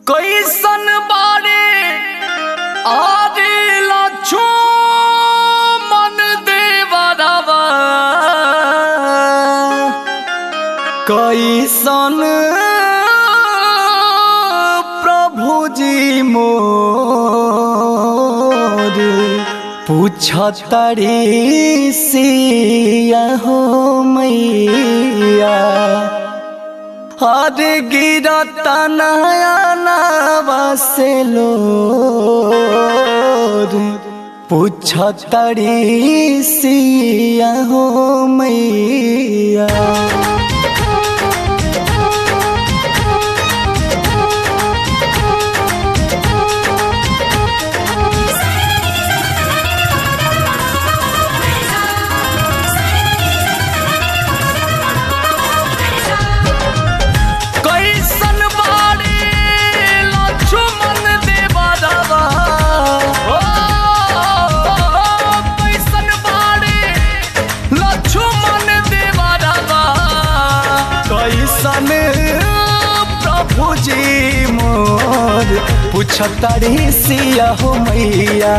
कैसन बारे आरे लछो मन देवरवा कैसन प्रभु जी मोर पूछतरी सिया हो मैया हर गिरत नयनवा से लोर पूछतरी सिया हो मैया कैसन बारे लक्ष्मण देवरवा ओ, कैसन बारे लक्ष्मण देवरवा कैसन प्रभु जी मोर पूछतारी सिया हो मैया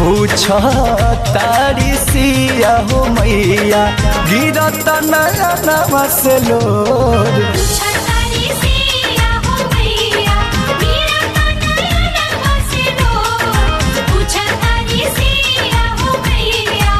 पूछतारी सिया हो मैया गिरत नयनवा से लोर छतारी सिया हो मैया मेरा कन्हैया नमसे रो छतारी सिया हो मैया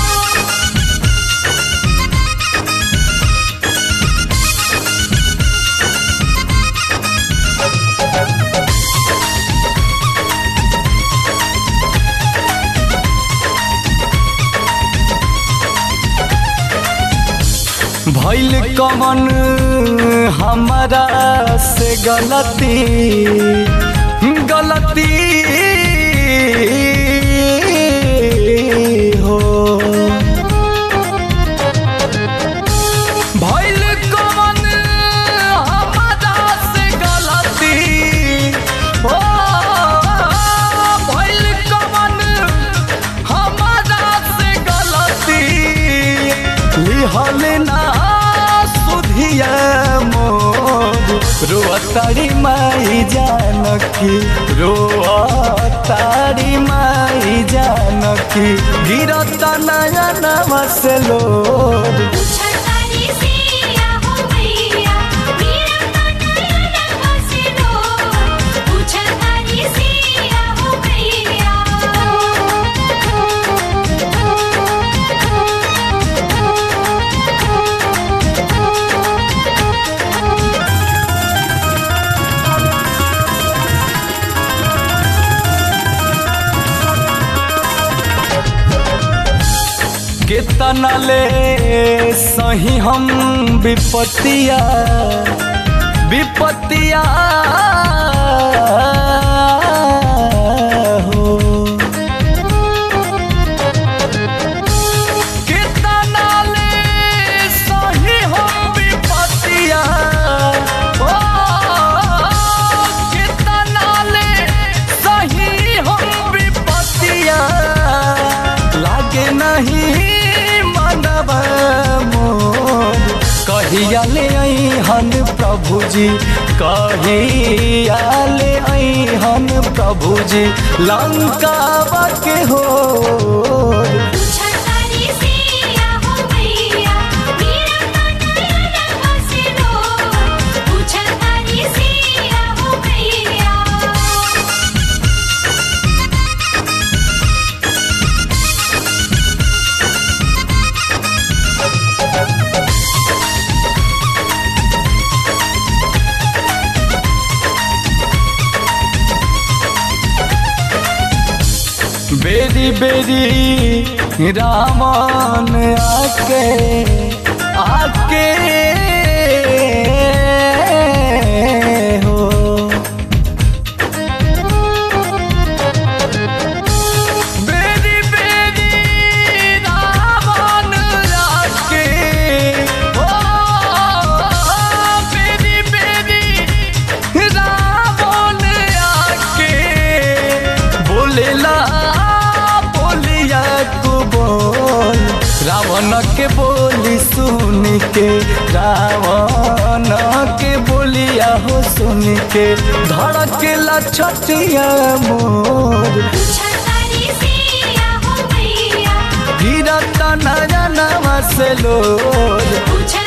भैल कमन हमारा से गलती गलती हो भैल कमन हमारा से गलती हो भैल कमन हमारा से गलती लिहल ना सुधिया मोर रोअतारी माई जानकी रोअतारी माई जानकी गिरत नयन मसलोर छतारी सिया हो मैया मेरा कन्हैया नमसे रो छतारी सिया हो मैया केतना ले सही हम विपत्तिया विपत्तिया हो केतना ले सही हम विपत्तिया हो केतना ले सही हम विपत्तिया लागे नहीं मनवा मोर कहिया ले हन प्रभु जी कहिया ले हन प्रभु जी लंका के हो छतारी सिया हो मैया मेरा कन्हैया नमसे रो छतारी सिया हो मैया बेरी बेरी रामन आके आके हो बेरी बेरी रावण आके हो बेरी बेरी रावण आके बोलेला बोलिया को बोल रावण के बोली सुन के रावण के बोलिया हो सुन के धड़केला छतिया मोर छतारी सिया हो मैया गिरता नयनवा से लोर पूछ